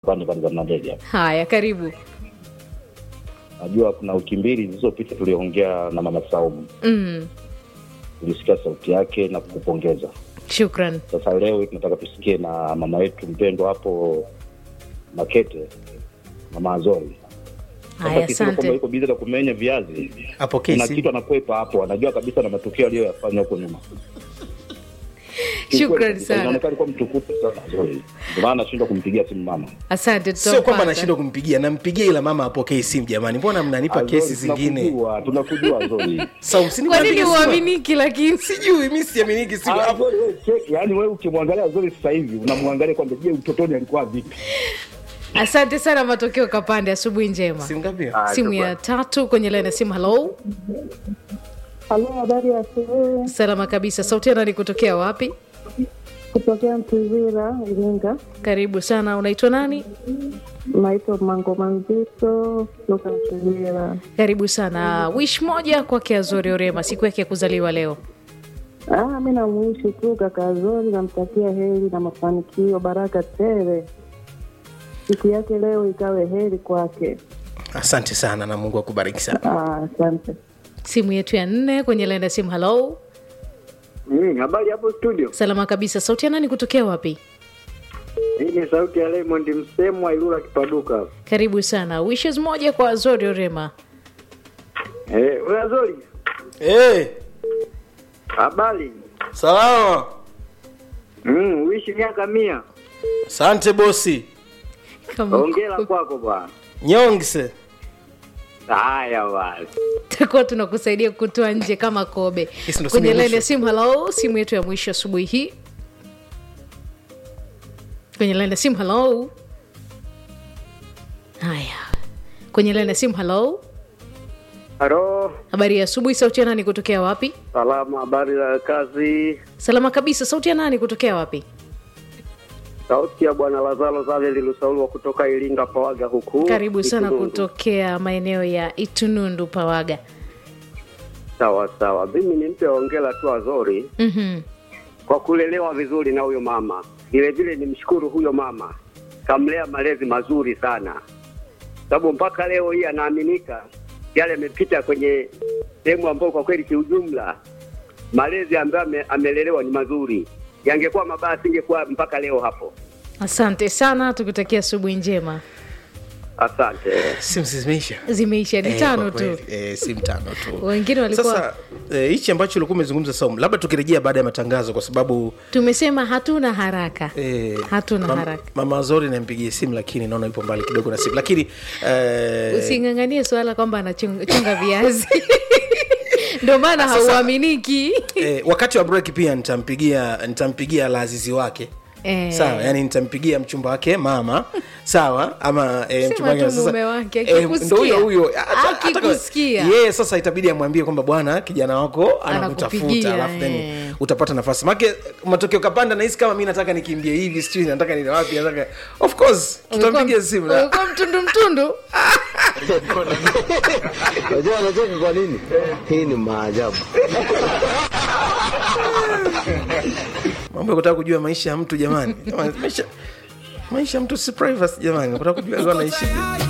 pande pande za Mlandege. Haya, karibu. Najua kuna wiki mbili zilizopita tuliongea na mama Saumu, Mm, tulisikia sauti yake na kukupongeza. shukran. Sasa leo tunataka tusikie na mama yetu mpendwa hapo Makete, mama Azori. Haya, Sasa sisi kwamba asante. yuko bizi na kumenya viazi apokee na simu. kitu anakwepa hapo, anajua kabisa na matukio aliyoyafanya huko nyuma. Shukrani sana. Inaonekana kuwa mtukufu sana Azori, ndio maana nashindwa kumpigia simu mama. Asante, sio kwamba tutampata. nashindwa kumpigia nampigia ila mama apokee simu jamani mbona mnanipa Azori, kesi zingine tunakujua, tunakujua Azori. Saumu, Kwa nini nikwambie simu. uaminiki lakini? sijui mi siaminiki simu Ah, hapo Azori, wewe cheki, yaani wewe ukimwangalia Azori sasa hivi unamwangalia kwamba je, utotoni alikuwa vipi? Asante sana, matokeo kapande. Asubuhi njema. simu ngapi hiyo? Ah, Simu ya tatu kwenye laini ya simu. Halo, Halo, habari ya asubuhi. salama kabisa. Sauti ya nani kutokea wapi? Kutokea Mtizira, Iringa. Karibu sana. Unaitwa nani? Naitwa Mango Manzito kutoka Mtizira. Karibu sana. Wish moja kwake Azori Orema, siku yake ya kuzaliwa leo. Ah, mi namuishi tu kaka Zori, namtakia heri na mafanikio, baraka tele. Siku yake leo ikawe heri kwake. asante sana na mungu akubariki sana Ah, Asante. Simu yetu ya nne kwenye laini ya simu. Halo, Mm, habari hapo studio. salama kabisa. Sauti ya nani kutokea wapi? Hii ni sauti ya Raymond Msemwa Ilula Kipaduka. Karibu sana. Wishes moja kwa Azori Orema. Eh, wewe Zori, hey, habari? salama Mm, uishi miaka mia. asante bosi Kama Hongera kwako bwana. nyongse Haya basi. takuwa tunakusaidia kutoa nje kama kobe Hisi ndo simu kwenye ya laini ya mwisho. simu. Halo, simu yetu ya mwisho asubuhi hii kwenye laini ya simu. Halo, haya, kwenye laini ya simu. Halo, Halo, habari ya asubuhi. Sauti ya nani kutokea wapi? salama, habari za kazi? Salama kabisa. Sauti ya nani kutokea wapi? Sauti ya bwana Lazaro Zaveli Lusaulwa kutoka Iringa Pawaga huku. Karibu sana Itunundu. kutokea maeneo ya Itunundu Pawaga. Sawa sawa. Mimi nimpe hongera tu Azori Mhm. kwa kulelewa vizuri na huyo mama. Vile vile nimshukuru huyo mama, kamlea malezi mazuri sana, sababu mpaka leo hii anaaminika yale yamepita kwenye sehemu ambayo kwa kweli kiujumla malezi ambayo ame, amelelewa ni mazuri. Yangekuwa mabaya asingekuwa mpaka leo hapo. Asante sana, tukutakia asubuhi njema. Asante. simu zimeisha Zimeisha ni Eh, tano kwa tu, kweli. Eh, simu tano tu wengine walikuwa sasa eh, hichi ambacho ulikuwa umezungumza Saumu, labda tukirejea baada ya matangazo kwa sababu tumesema hatuna haraka eh, hatuna mam- haraka. mama Zori nampigie simu lakini naona yupo mbali kidogo na simu lakini eh, Using'ang'anie suala kwamba anachunga viazi ndo maana Sasa- hauaminiki. eh, wakati wa break pia nitampigia nitampigia lazizi wake Eh. sawa yani nitampigia mchumba wake mama sawa ama e, Sema mchumba wake tu sasa- mume wake, eh, akikusikia. ndo huyo huyo Hata- hata- Akikusikia. yeye sasa itabidi amwambie kwamba bwana kijana wako Anakupigia, anakutafuta alafu then eh. utapata nafasi make matokeo kapanda nahisi kama mi nataka nikimbie hivi sijui nataka nile wapi nataka of course tutampigia simu na- Ulikuwa mtundu mtundu. Unajua anacheka kwa nini? Hii ni maajabu. mambo ya kutaka kujua maisha ya mtu jamani Jamani, maisha maisha ya mtu si privacy jamani kutaka kujua anaishi